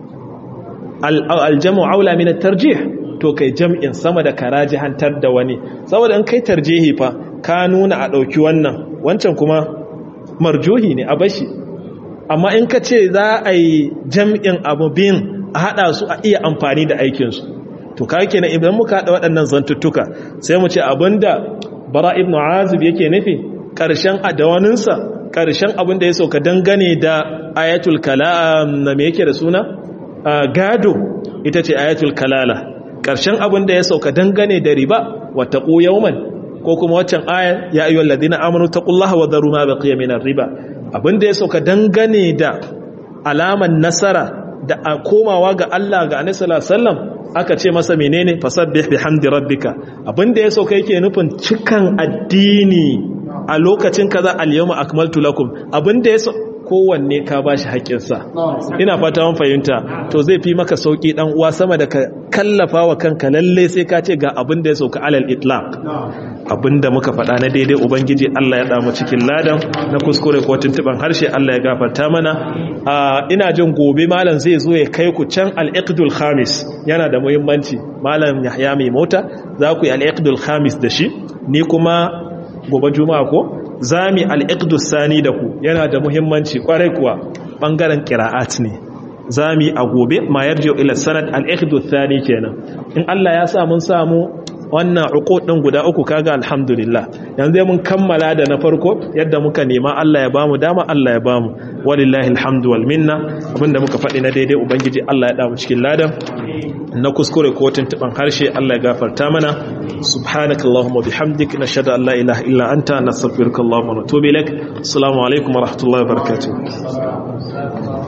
al jam'u aula min at tarjih to kai jam'in sama da karajihantar da wani saboda in kai tarjihi fa ka nuna a dauki wannan wancan kuma marjuhi ne a bashi amma in ka ce za a yi jam'in abu bin a haɗa su a iya amfani da aikinsu to ka kenan idan muka haɗa waɗannan zantuttuka sai mu ce abinda bara ibn azib yake nufi ƙarshen adawaninsa ƙarshen abin da ya sauka dangane da ayatul kalam na me yake da suna gado ita ce ayatul kalala ƙarshen abin da ya sauka dangane da riba wata yawman ko kuma waccan ayar ya ayyuhal ladina amanu taqullaha wa dharu ma baqiya minar riba abin da ya sauka dangane da alaman nasara da komawa ga Allah ga Annabi sallallahu alaihi wasallam aka ce masa menene fasabbih bihamdi rabbika abinda ya sauka yake nufin cikan addini a lokacin kaza al-yawma akmaltu lakum abinda ya kowanne ka bashi haƙƙinsa ina fata mun fahimta to zai fi maka sauki dan uwa sama da ka kallafa wa kanka lalle sai ka ce ga abinda ya sauka alal itlaq abinda muka faɗa na daidai ubangiji Allah ya damu cikin ladan na kuskure ko tuntuban harshe Allah ya gafarta mana ina jin gobe malam zai zo ya kai ku can al-iqdul khamis yana da muhimmanci malam Yahya mai mota za ku yi al-iqdul khamis da shi ni kuma gobe juma'a ko zami al-iqdus sani da ku yana da muhimmanci kwarai kuwa bangaren qira'at ne zami a gobe ma yarji'u ila sanad al-iqdus thani kenan in Allah ya sa mun samu wannan uqud din guda uku kaga alhamdulillah yanzu mun kammala da na farko yadda muka nema Allah ya bamu dama Allah ya bamu walillahi alhamdu wal minna abinda muka faɗi na daidai ubangiji Allah ya damu cikin ladan na kuskure ko tuntuban harshe Allah ya gafarta mana subhanakallahumma bihamdik nashhadu an la ilaha illa anta nastaghfiruka wa natubu ilaik assalamu alaikum wa rahmatullahi wa barakatuh